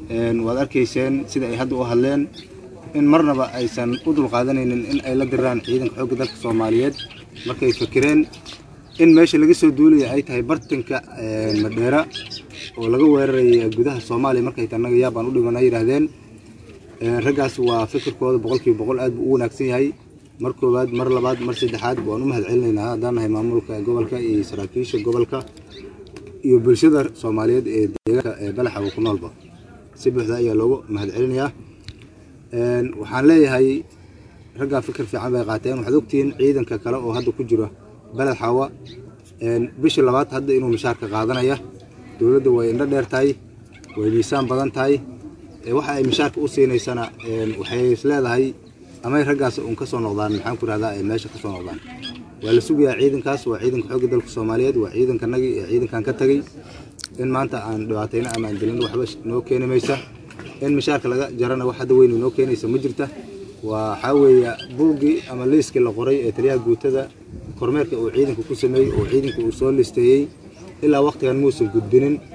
waad arkayseen sida ay hadda u hadleen in marnaba aysan u dulqaadanaynin in ay la diraan ciidanka xoogga dalka soomaaliyeed markay fikireen in meesha laga soo duulaya ay tahay bartanka madheera oo laga weeraraya gudaha soomaaliya markay tanaga yaabaan u dhiman ay yidhaahdeen raggaas waa fikirkooda boqolkiiba boqol aad buu u wanaagsan yahay mar koowaad mar labaad mar saddexaad waan u mahad celinaynaa haddaan nahay maamulka gobolka iyo saraakiisha gobolka iyo bulshada soomaaliyeed ee deegaanka ee balaxa uu ku noolba si buuxda ayaa loogu mahad celinayaa waxaan leeyahay raggaa fikir fiican bay qaateen waxaad ogtihiin ciidanka kale oo hadda ku jira beled xaawa bishii labaad hadda inuu mishaarka qaadanaya dowladda way indho dheer tahay way miisaan badan tahay waxa ay mishaarka u siinaysana waxay isleedahay amay raggaas uun ka soo noqdaan maxaan ku rahdaa ay meesha ka soo noqdaan waa la sugayaa ciidankaas waa ciidanka xoogga dalka soomaaliyeed waa ciidankanagii ee ciidankan ka tagay in maanta aan dhibaatayna ama aan dilin waxba noo keeni maysa in mishaarka laga jarana wax hadda weyn noo keenaysa ma jirta waxaa weeye buuggii ama liiskii la qoray ee taliyaha guutada kormeerka uu ciidanka ku sameeyey oo ciidanka uu soo listeeyey ilaa waqtigan muusan gudbinin